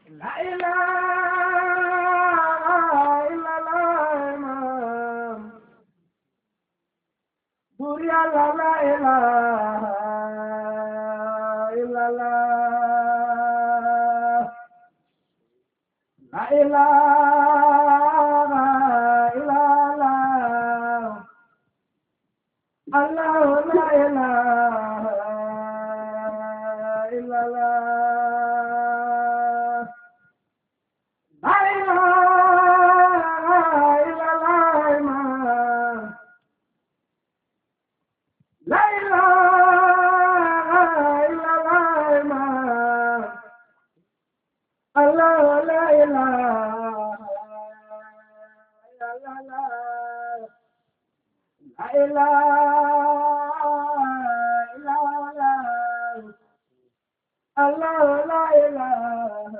La ilaha illallah imam Bur Yàlla la ilaha illallah La ilaha illallah Allah la ilaha illallah La ilaha illallah imam La ilaha illallah imam Allah la ilaha illallah La ilaha illallah Allah la ilaha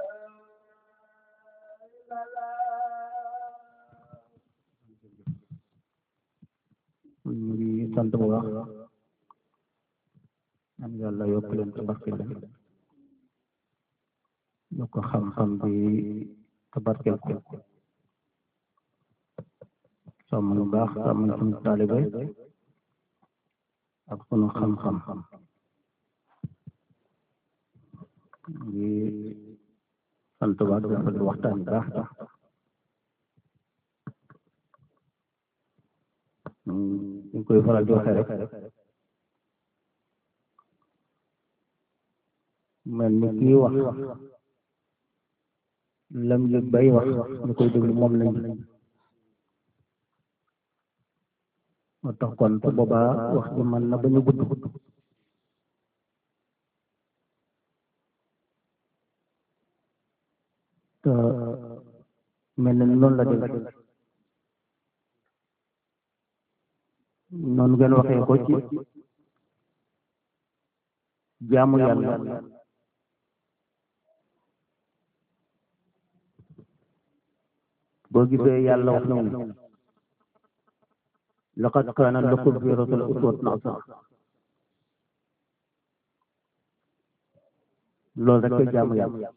illallah ñu ngi sant bu baax am yàlla yokk leen te barkeel leen yokk xam-xam bi te barkeel ko sàmm lu baax sàmm suñu taalibe ak sunu xam-xam ngi sant bu baax dafa di waxtaan bu baax tax ñu ngi koy faral di waxee rek mel ni kii wax lam yëg bay wax ñu koy déglu moom lañ moo tax kon su boobaa wax ji mën na ba ñu gudd te mel na ni noonu la dem noonu ngeen waxee ko ci jaamu yàlla boo gisee yàlla wax na mu laqad kaana lakum fi rasuulin uswatun hasana loolu rek koy jaamu yàlla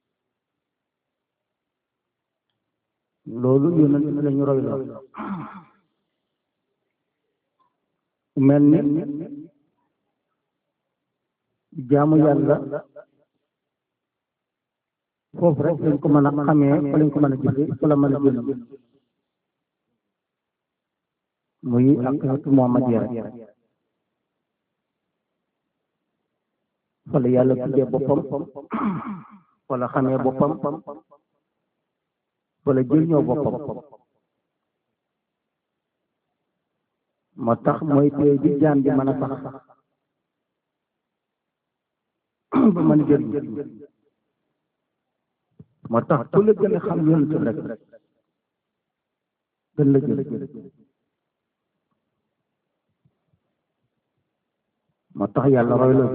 loolu yonent bi la ñu roy lool mel ni jaamu yàlla foofu rek lañ ko mën a xamee fa lañ ko mën a jëfee fa la mën a jël muy aqidatu muhammadiya rek fa la yàlla tuddee boppam fa la xamee boppam fa la jël ñoo boppam moo tax mooy tey bi jaam bi mën a sax ba mën a jël moo tax ku la gën a xam yonent bi rek gën la jël moo tax yàlla roy la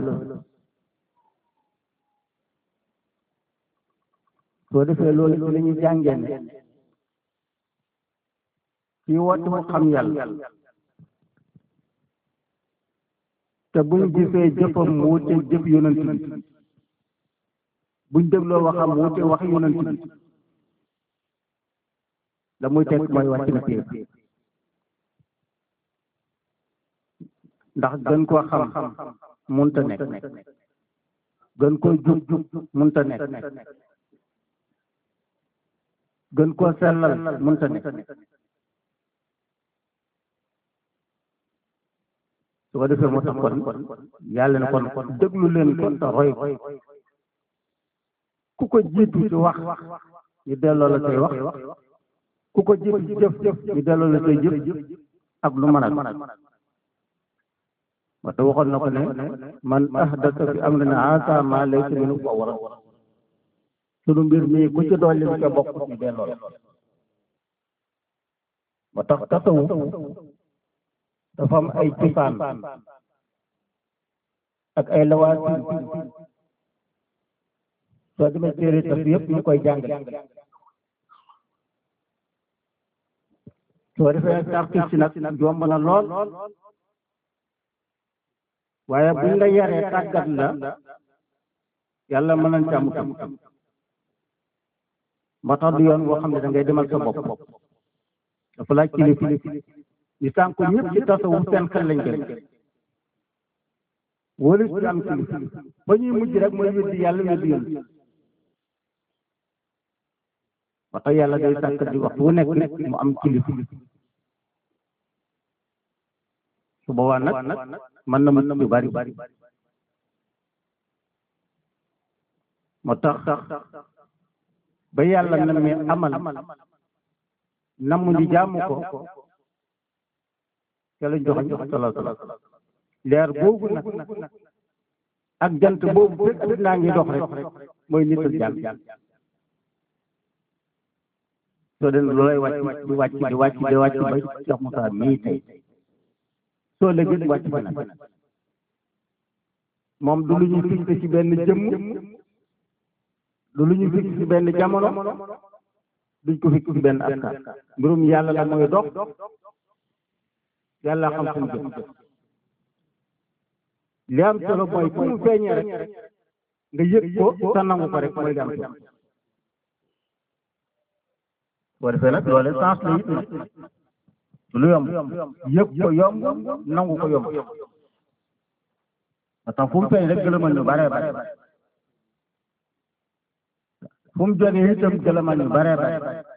soo defee loolu ci la ñuy jàngee ne ci woote mu xam yàlla te buñ gisee jëfam mu wute jëf yonent bi buñ dégloo waxam mu wute wax yonent bi la muy teg mooy wàcc na téye ndax gën koo xam munta nekk gën koo jub munta nekk gën koo sellal munta nekk su ko defee moo tax kon yàlla na kon déglu leen kon te roy ku ko jiitu ci wax ñu delloo la say wax ku ko jiitu ci jëf ñu delloo la say jëf ak lu mën a moo tax waxoon na ko ne man ahdasa fi amrina haasa maa laysa minhu fa huwa radd sunu mbir mii ku ci dolli lu ca bokk ñu delloo la moo tax tasawuf dafa am ay cosaan ak ay lawaatin soo demee téere tas yëpp ñu koy jàngale soo defee tartib si nag yomb na lool waaye buñ la yaree tàggat la yàlla mën nañ càmm tam moo tax du yoon boo xam ne da ngay demal sa bopp dafa laaj kilifa ñu sànq ñëpp ci tasawuf seen xel lañ jël wala ci am kilifa ba ñuy mujj rek mooy weddi yàlla weddi yoon ba tax yàlla day sàkk di waxtu wu nekk mu am kilifa su boobaa nag mën na mën yu bari moo tax ba yàlla na mi amal namm ñu jaamu ko ca la jox jox sala sala leer boobu nag ak jant boobu fekk addinaa ngi dox rek mooy nital jàll soo den loolay wàcc di wàcc di wàcc di wàcc ba Cheikh Moussa mii tey soo léegi di wàcc fi nag moom du lu ñu fixé ci benn jëmm du lu ñu fixé ci benn jamono duñ ko fixé ci benn askan mbirum yàlla la mooy dox yàlla xam fu mu jëm li am solo mooy fu mu feeñee rek nga yëg ko te nangu ko rek mooy li am solo boo defee nag loole sens la it lu yomb yëg ko yomb nangu ko yomb parce que fu mu feeñ rek gëlëmal ñu bare bare fu mu jógee itam gëlëmal ñu bare bare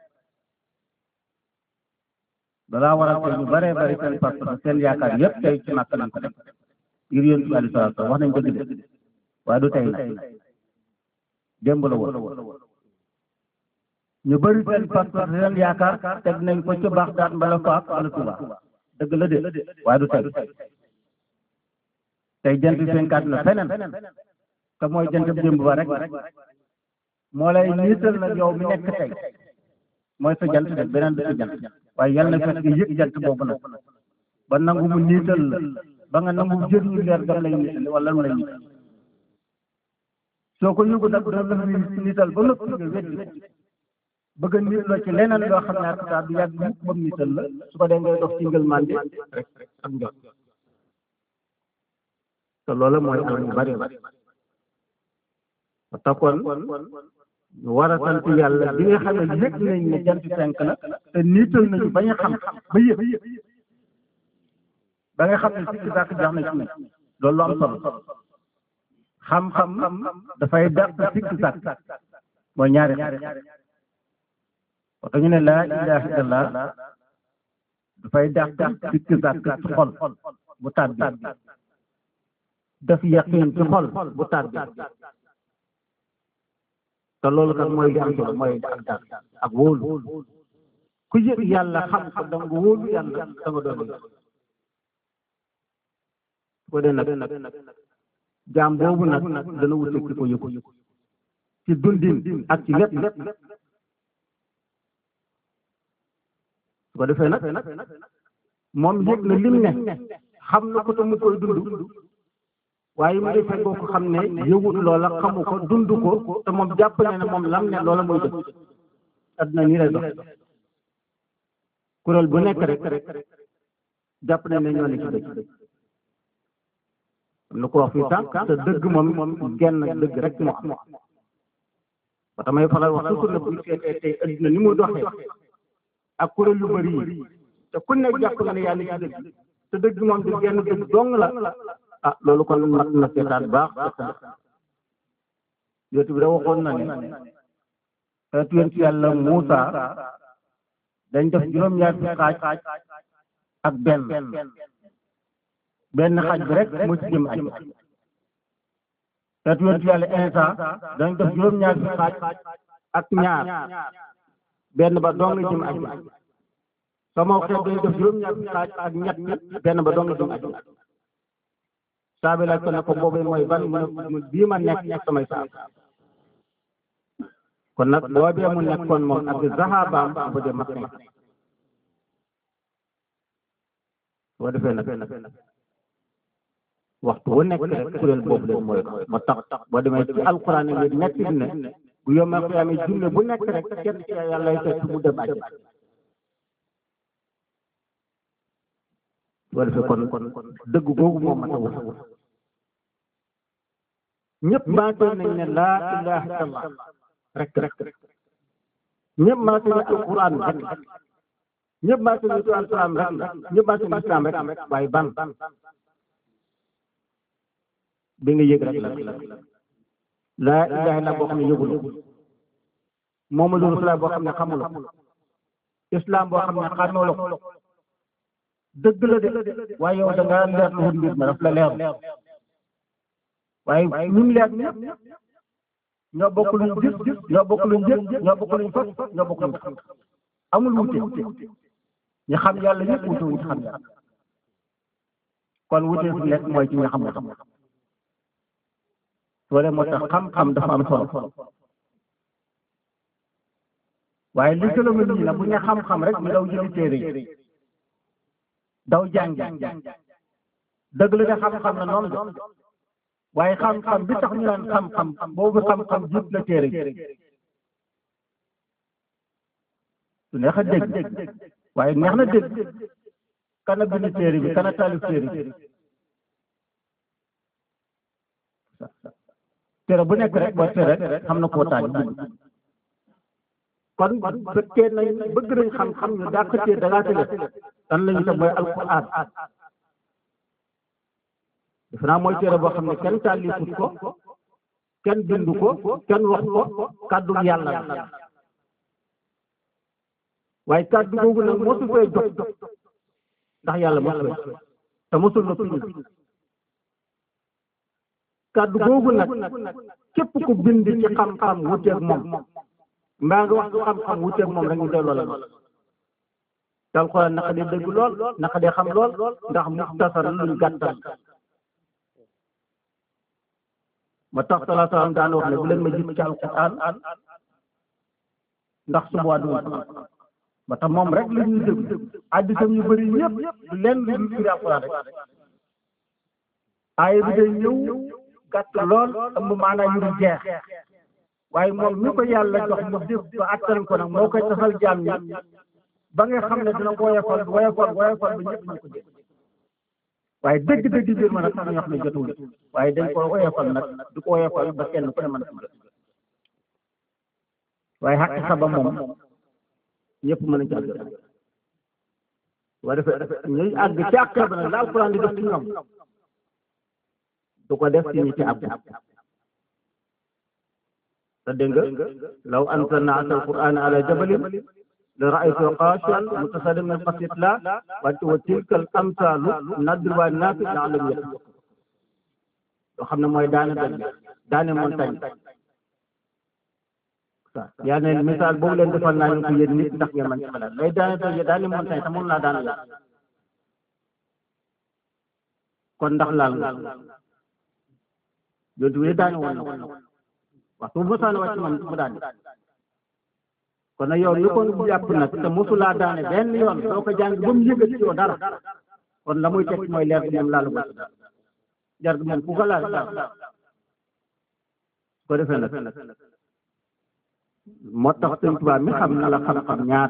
dalaa waral tey ñu bare bare seen parce que seen yaakaar yëpp tey ci màkk nañ ko def ngir yéen bi alei salatu wax nañ ko dëgg waaye du tey nag démb la woon ñu bëri seen parce que seen yaakaar teg nañ ko ci baax daat mbala faak wala tuba dëgg la de waaye du tey tey jant fenkaat na feneen te mooy jant démb ba rek moo lay niital nag yow mi nekk tey mooy sa jant de beneen du sa jant waaye yàlla na fekk nga yëg jant boobu nag ba nangu mu niital la ba nga nangu jëriñu leer gam lay niital wala lu lay niital soo ko yëgu nag dana la niital ba noppi nga weddi bëgg a nit la ci leneen loo xam ne ak du yàgg mukk ba mu niital la su ko dee ngay dox ci ngël mande rek ak njot te loolu mooy al mu bari bari te kon ñu war a sant yàlla bi nga xam ne yëg nañ ne jant fenk na te niital nañu bañ a xam ba yëg ba nga xam ne sikki sàkk jax na ci ne loolu lu am solo xam-xam dafay dàq sikki sàkk mooy ñaari xam te ñu ne laa ilaha illallah dafay dàq sikki sàkk ci xol bu tàbbi def yaqin ci xol bu tàbbi te loolu kat mooy li am solo mooy ak dàq ak wóolu ku yëg yàlla xam ko da nga wóolu yàlla da nga doon ko dee nag jaam boobu nag dana wute ki ko yëgu ci dundin ak ci lépp lépp su ko defee nag moom yëg na lim ne xam na ko te mu koy dund waaye mu defee koo ko xam ne yëgut loola xamu ko dund ko te moom jàpp ne ne moom lam ne loola mooy dëgg adduna nii lay dox kuréel bu nekk rek jàpp ne ne ñoo ne ci dëgg am na ko wax fii sànq te dëgg moom moom genn dëgg rek moo am ba tamay faral wax toujours ne bu ñu seetee tey adduna ni mu doxee ak kuréel yu bëri yi te ku nekk jàpp nga ne yaa ngi ci dëgg te dëgg moom di genn dëgg dong la ah loolu kon mat na seetaan baax yootu bi da waxoon na ne xeetu yonent yàlla Muusa dañ def juróom-ñaar fi xaaj ak benn benn xaaj bi rek moo ci jëm aj xeetu yonent yàlla Insa dañ def juróom-ñaar fi xaaj ak ñaar benn ba dong jëm aj sama xeet dañ def juróom-ñaar fi xaaj ak ñett benn ba dong jëm aj saabi laaj ko ne ko boobu mooy ban mu bii ma nekk nekk samay saab kon nag boobee mu nekkoon moom ak zahabaam bu dee mat na boo defee nag waxtu wu nekk rek kuréel boobu leen mooy moo tax boo demee ci alquran yi nekk ne bu yomal xiyaame junne bu nekk rek kenn ci yàlla lay fekk mu dem àjjana boo defee kon kon dëgg googu moom mat a wut ñëpp baatoo nañ ne laa ilaha illallah rek rek ñëpp maa ngi alquran rek ñëpp maa ngi nitu alquran rek ñëpp maa ngi islam rek waaye ban bi nga yëg rek la laa ilaha illa boo xam ne yëgul Muhammadu Rasulullah boo xam ne xamul islam boo xam ne xàmmee ko dëgg la de waaye yow da nga leer lu mbir ma daf la leer waaye ñun leer ñëpp ñoo bokk luñ gis ñoo bokk luñ jël ñoo bokk luñ fas ñoo bokk luñ xam amul wute ñu xam yàlla ñëpp wute wuñ xam yàlla kon wute fu nekk mooy ci nga xam xam loole moo tax xam-xam dafa am solo waaye li gëlëma nii nag bu ñu xam-xam rek ñu daw jëli téere yi daw jàngi dëgg la de xam-xam na noonu de waaye xam-xam bi tax ñu naan xam-xam boobu xam-xam jiit la téere su neex a dégg waaye neex na dégg kana bind téere bi kana taalif téere bi téere bu nekk rek boo téere rek xam na koo taal bind kon fekkee nañ bëgg nañ xam-xam ñu dàq téere da ngaa tële dan lañu te mooy alquran defe naa mooy téere boo xam ne kenn taalifut ko kenn bindu ko kenn wax ko kàddu yàlla la waaye kàddu googu nag mosu fee jot ndax yàlla mosu fee te mosul na piñu kàddu googu nag képp ku bind ci xam-xam wuteeg moom mbaa nga wax xam-xam wuteeg moom rek ñu delloo la te alxuraan naka dee dëgg lool naka dee xam lool ndax muxtasar luñ gàttal ma tax salaa salaam daan wax ne bu leen ma gis ci alquran ndax suba du ba tax moom rek la ñuy dégg addisam yu bëri yëpp du leen lu dul firi alquran rek aaya bi day ñëw gàtt lool ëmb maanaam yu du jeex waaye moom mi ko yàlla jox mu def ba attan ko nag moo koy tasal jaam ñi ba nga xam ne dina ko woyofal woyofal woyofal ba ñëpp ñu ko dégg waaye dëgg-dëgg biir ma nag sax ñoo xam ne jotul waaye dañ ko woyofal nag du ko woyofal ba kenn ku ne mën a jot waaye xaqi xaba moom ñëpp mën a jàll waaye dafa ñuy àgg ci àq ba nag la alquran di def ci ñoom du ko def ci ñi ci àgg te dégg nga law anzalna asal quran ala jabalin la raaytu xaashian mutasaddian min xasyatillah wante wa tilkal amsaalu nadribuhaa linnaasi la'allahum yattaqun yoo xam ne mooy daane doj daane montagne yaa ne misaal boobu leen defal naa ñu ko yéen nit ndax ngeen mën ci xalaat lay daane doj daane montagne te moom laa daane yàlla kon ndax laal nga yooyu wee daane woon na ko waxtu bu mosaane wàcc man mu daane kon nag yow li ko jàpp nag te mosulaa daane benn yoon soo ko jàng ba mu yëgati yow dara kon la muy teg mooy leer bi moom laalu ko jar gi moom ku ko laal laal ko defee nag moo tax sëñ Tuubaa mi xam na la xam-xam ñaar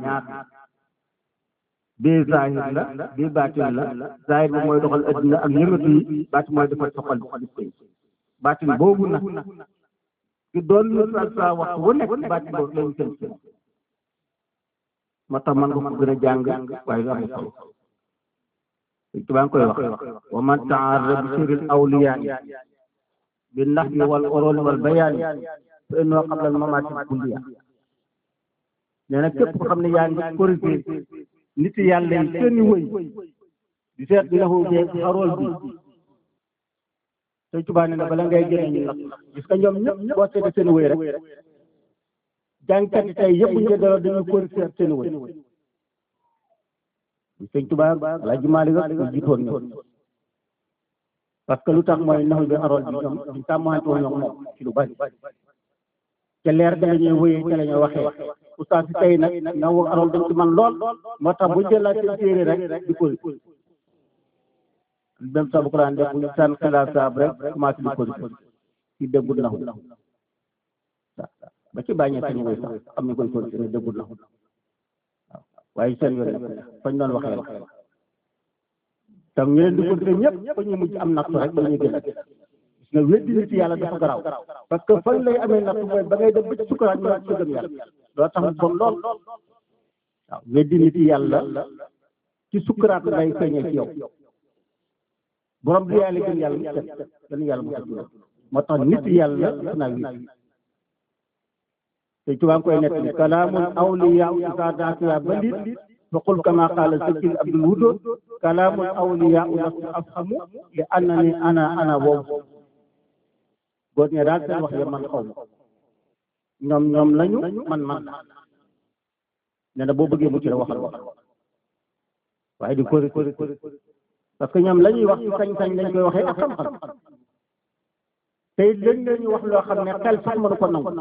bii zahir la bii baatin la zahir bi mooy doxal addina ak yëngatu yi baatin mooy defal soxal di koy baatin boobu nag ki doon lu sa sa waxtu wu nekk baatin boobu lañu seen seen moo tax man nga ko gën a jàng waaye lu am solo sëñ Tuubaa ngi koy wax wa man taarra bi sirril awliyaa bi nahwi wal urul wal bayaani fa innoo qabla al mamaati kulliya nee na képp ko xam ne yaa ngi corrigé nit yàlla yi seeni wëy di seet bi naxu jeeg xarool bi sëñ Tuubaa nee na bala ngay génne ñu natt gis nga ñoom ñëpp boo seetee seeni wëy rek jàngkat yi tey yëpp ñu dara dañuy corrigé seeni wëy sëñ Tuubaa Alaaji Maalik ak ñu jiitoon ñoom parce que lu tax mooy naxu bi xarool bi ñoom ñu tàmmante woon ñoom moom ci lu bari te leer da nga ñuy wëyee ca la ñuy waxee oustaz si tey nag na wax arool dañ ci man lool moo tax bu jëlaat seen téere rek di ko même sabu ko daan def bu ñu sànn xilaat saab rek commencé di ko ci déggul naxu ba ci bàññee seen woy sax am ñu koy continuer déggul naxu waaw waaye seen yoon nag fañ doon waxee la tam ñu leen di continuer ñëpp ba ñu mujj am nattu rek ba ñu gën gis nga weddi nit yàlla dafa garaaw parce que fañ lay amee nattu mooy ba ngay dem ba ci sukuraat ñu wax ci gëm yàlla loo tax mu bon lool waaw weddi nit yàlla ci sukkuraat ngay feeñee ci yow borom bi yàlla gën yàlla mu set gën yàlla mu set moo tax nit yàlla naa wi te tubaab koy nekk ni kalaamul awliyaa isaa daatiya balit fa qul kama qaala sakil abdul wudud kalaamul awliyaa lastu afhamu li annani ana ana boobu góor ñe daal seen wax ya man xaw ma ñoom ñoom lañu man man nee na boo bëggee mucc la waxal waxal waaye di kori kori parce que ñoom la ñuy wax ci sañ-sañ lañ koy waxee ak xam-xam te it lañ la ñuy wax loo xam ne xel sax mënu ko nangu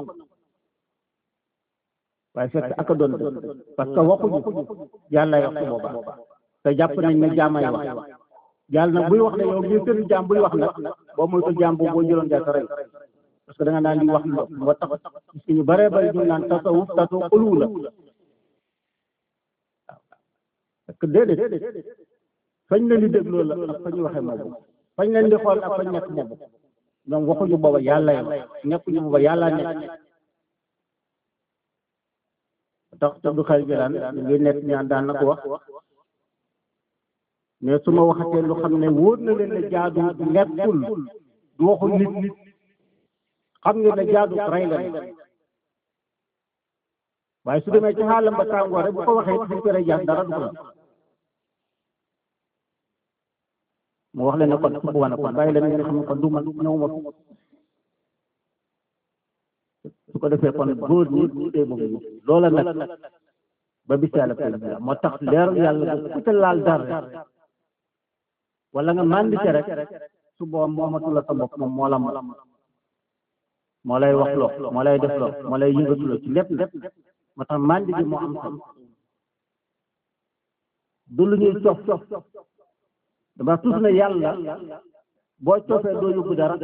waaye fekk ak a doon parce que waxuñu yàlla wax su boobaa te jàpp nañ ne jaamay wax yàlla nag buy wax ne yow ngir seen jaam buy wax nag boo moytu jaam boobu boo jëloon jaay sa rey parce que da nga naan di wax lu moo tax parce que ñu bëree bëri ñu naan tasawuf tasu xuluw la waaw parce que déedéet fañ leen di dégloo la ak fa ñu waxee moobu fañ leen di xool ak fañ nekk moobu ñoom waxuñu booba yàlla yow nekkuñu booba yàlla nekk tax te du xel jëlaan ngi nekk ñaan daan na ko wax mais su ma waxatee lu xam ne wóor na leen ne jaadu nekkul du waxul nit nit xam nga ne jaadu rey la waaye su demee ci xaalam ba tàngoor rek bu ko waxee suñ ko rey jaas dara du ko la mu wax leen ne kon su boobaa nag kon bàyyi leen ngeen xam ne kon du man ñëw ma su ko defee kon góor ñi bu dee moom loola nag ba bis yàlla koy moo tax leeru yàlla bu ku ca laal dara wala nga mandite rek su booba moomatu la sa bopp moom moo la moom moo lay wax loo moo lay def loo moo lay yëngatu loo ci lépp lépp moo tax mandi bi moo am solo du lu ñuy cof dama tus na yàlla boo cofee doo yóbbu dara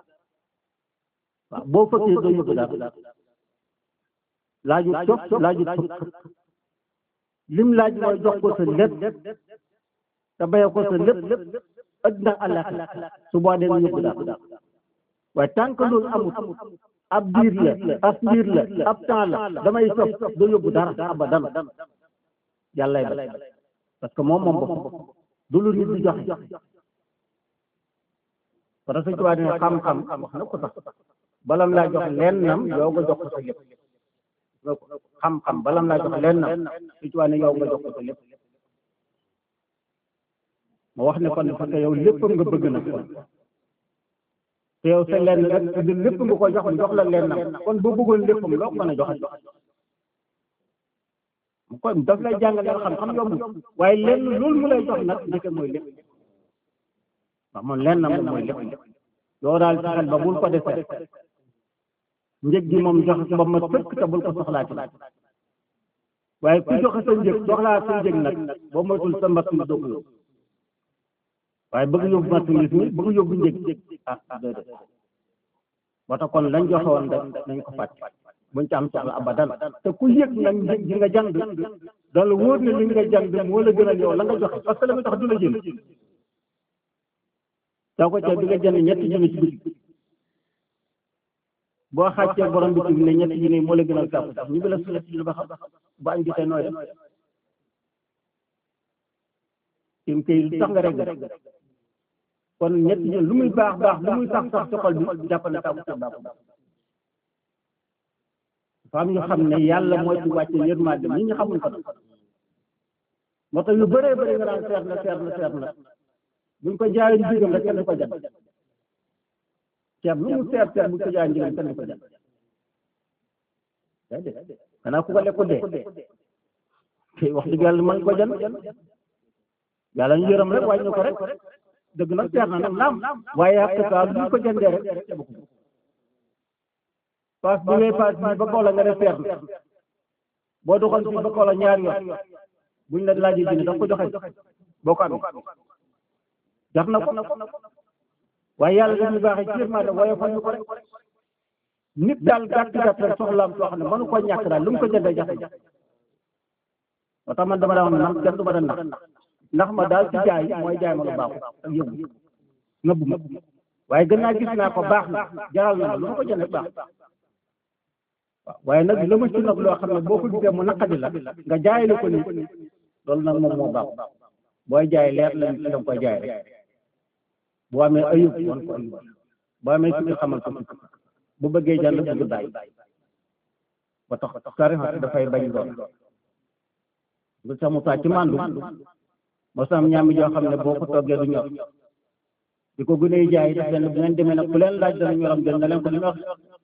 waaw boo fëkkee doo yóbbu dara laaju cof laaju fëkk lim laaj mooy jox ko sa lépp te bayee ko sa lépp addina àllax su boo dee yóbbu dara waaye tant que loolu amut ab biir la ab biir la ab temps la damay cof doo yóbbu dara abadan yàllay ba parce que moom moom boppam du lu nit di joxe parce que tubaab dina xam-xam wax na ko sax balam laa jox lennam yow nga jox ko sa lépp xam-xam balam laa jox lennam su tubaab ne yow nga jox ko sa lépp ma wax ne kon parce que yow léppam nga bëgg na kon te yow sa lenn rek te lépp nga ko jox mu jox la lennam kon boo bëggoon léppam loo ko mën a joxe kon daf lay jàngal xam-xam yomb waaye lenn loolu mu lay jox nag njëkk mooy lépp waaw moom lenn moom mooy lépp yow daal fexeel ba bul ko defee njëg gi moom joxe ba ma tëkk te bul ko soxlaati waaye ku joxe sa njëg soxlaa sa njëg nag boo moytul sa marchandise doo ko yóbbu waaye bëgg yóbbu marchandise mi bëgg yóbbu njëg ah déedéet moo tax kon lañ joxe woon rek nañ ko fàtte buñ ci am soxla abadan te ku yëg nag njëg gi nga jàng dana la wóor ne li nga jàng moo la gënal yow la nga joxe parce que la nga jox du la jënd soo ko cee di nga jënd ñetti junni ci bitig boo xàccee borom bitig ne ñetti junni moo la gënal kàpp sax ñu ngi la suñu ci ba xam bu añ jotee nooy def tim kay lu tax nga rek kon ñetti junni lu muy baax baax lu muy sax sax ci xol bi jàppal ne kàpp sa baax faam ñu xam ne yàlla mooy ci wàcce yërmande nit ñi xamuñ ko moo tax yu bëree bëri nga naan seet na seet na seet na buñ ko jaayee njigam rek kenn du ko jënd ceeb lu mu seet seet buñ ko jaayee njigam kenn du ko jënd déedéet xanaa ku ko lekk dee te wax dëgg yàlla mën ko jënd yàlla ñu yërëm rek wàññi ko rek dëgg nag seet na nag naam waaye ak ka lu ko jëndee rek ceeb ko paas bi ngay paas bi ba koola nga ne seet na boo doxoon fii ba koola ñaari yoon buñ la laajee junni danga ko joxe boo ko amee jar na ko waaye yàlla dañuy baaxee ci yërmande waaye fa ñu ko rek nit daal gàtt gàtt rek soxlaam soo xam ne mënu ko ñàkk daal lu mu ko jëndee jafe moo tax man dama daa wax ne man kenn du ma da nax ndax ma daal ci jaay mooy jaay ma lu baaxul ak yëngu nëbbu ma waaye gën naa gis naa ko baax na jaral na ma lu ma ko jëndee baax waaw waaye nag la ma ci nag loo xam ne boo ko gisee mu naqadi la nga jaay la ko nit loolu nag moom moo baax booy jaay leer la nit da nga koy jaay rek boo amee ayub wan ko ayub boo amee sikki xamal ko sikki bu bëggee jàll bëgg bàyyi ba tax tarixa dafay bañ lool nga sax mu saa ci màndu moo sam ñaami joo xam ne boo ko toggee du ñor di ko gën a jaay def leen bu ngeen demee nag ku leen laaj dana ñoram jël na leen ko du ñor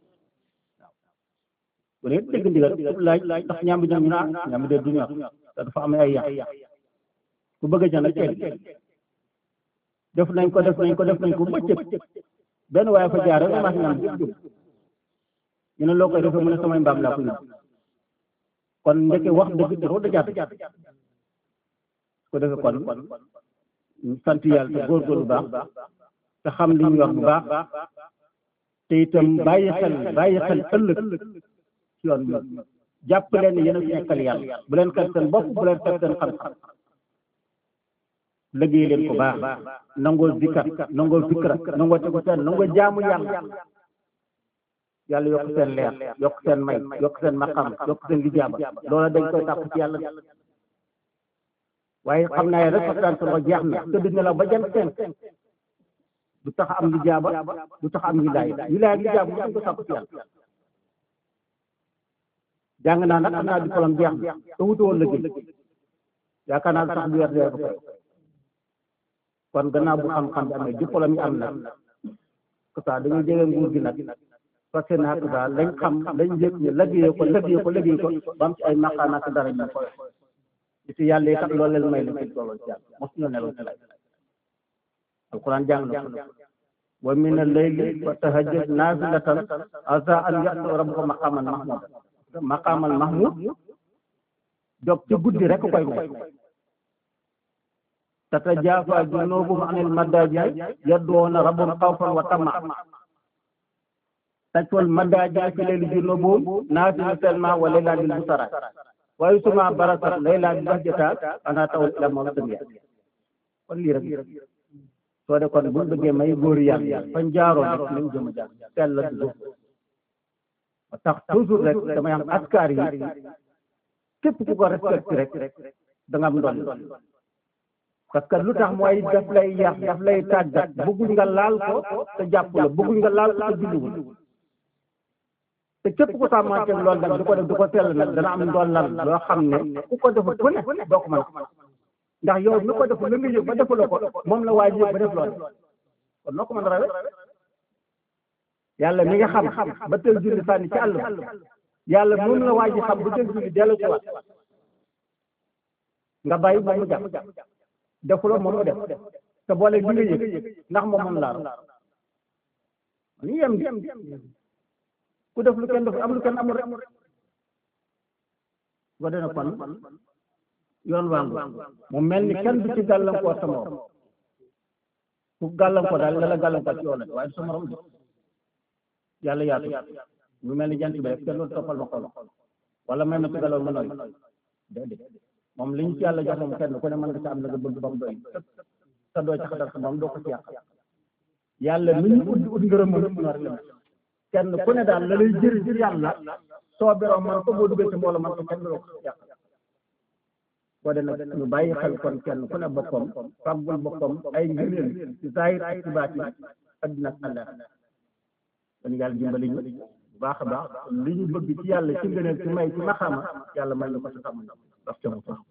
bu dee dégg ndigal laaj ndax ñaami ñoom ñu naan ñaami de du ñor te dafa am ay yàq ku bëgg a jënd teel def nañ ko def nañ ko def nañ ko bëccëg benn waaye fa jaar rek mas ñam jëpp jëpp ñu ne loo koy defee mu ne samay mbaam laa ko yóbbu kon ndeke wax dëgg te da jàpp ko defee kon sant yàlla te góorgóorlu baax te xam li ñu yor bu baax te itam bàyyi xel bàyyi xel ëllëg ci yoon bi jàpp leen ne yéen a fi nekkal yàlla bu leen xel seen bopp bu leen xel seen xam-xam liggéey leen ko baax nangoo zikar nangoo fikra nangoo tegu seen nangoo jaamu yàlla yàlla yokk seen leer yokk seen may yokk seen maqam yokk seen lijaaba loola dañ koy tàpp ci yàlla waaye xam naa rek waxtaan sama jeex na tëdd ne la ba jant seen du tax am lijaaba du tax am wilaaya wilaaya ak lijaaba mu dañ ko tàpp ci yàlla jàng naa nag xam naa diplôme jeex na te wutu woon liggéey yaakaar naa sax bu weer dee ko fay kon gannaaw bu xam-xam bi amee diplôme yi am na que ça dañuy jege nguur gi nag parce que nag daal lañ xam lañ yëg ñu liggéeyee ko liggéeyee ko liggéey ko ba am ci ay maqaana ak dara ñu koy ci yàlla yi kat loolu leen may la ci tolloo ci yàlla mos ñu nelaw ci lay alquran jàng na ko wa min al-layli fa tahajjad naafilatan asa an ya'tiya rabbuka maqaman mahmuda maqamal mahmud jóg ci guddi rek koy may tatajaafaa junuubuhum anil madaaji' yad'uuna rabbahum xawfan wa tamaa tajwal madaaji' fi layli junuubuhum naafilatan wa laylan lil busara wa summa barasat laylan bil bahjata ana tawal ila moom sëñ kon lii rek soo de kon buñ bëggee may góor yàlla fañ jaaroon rek nañ jëm a jaar teel la du tax toujours rek damay am askar yi képp ku ko respecté rek da nga am ndol parce que lu tax mooy daf lay yàq daf lay tàggat bëgguñ nga laal ko te jàpp la bëgguñ nga laal ko te julliwul te képp ku sàmmanteeg loolu nag du ko def du ko sell nag dana am ndollal loo xam ne ku ko defut ku ne doo ko mën ndax yow mi ko deful la nga yëg ba defuloo ko moom la waaj yëg ba def loolu kon noo ko mën a rawe yàlla mi nga xam ba teel julli sànni ci àll yàlla moom la waaj xam ba teel julli dellu ci waat nga bàyyi moom mu jàpp defuloo moom mu def te boole li nga yëg ndax moom moom laa ni yem di ku def lu kenn def am lu kenn amul rek ba dana kon yoon waangu mu mel ni kenn du ci gàllankoor sa morom ku gàllankoor daal la la gàllankoor ci yoon waaye du sa morom de yàlla yaatu mu mel ni jant bi rek kenn loolu toppal ma xool wala may ma ci galaw ma noy déedéet moom li ñu ci yàlla jox moom kenn ku ne mën nga ci am la nga bëgg ba mu doy sa doo ci xatal sa moom doo ko ci yàq yàlla mi ñu ut ut ngërëm moom rek la kenn ku ne daal la lay jëriñ ci yàlla soo beroo man ko boo duggee ci mbooloo man ko kenn doo ko yàq boo de nag ñu bàyyi xel kon kenn ku ne boppam fàggul boppam ay ngëneel ci zahir ak ci baatin addina ak àlla kon yàlla dimbali ñu bu baax a baax li ñu bëgg ci yàlla ci ngëneel ci may ci maxama yàlla may ñu ko ci xam ndax ca mu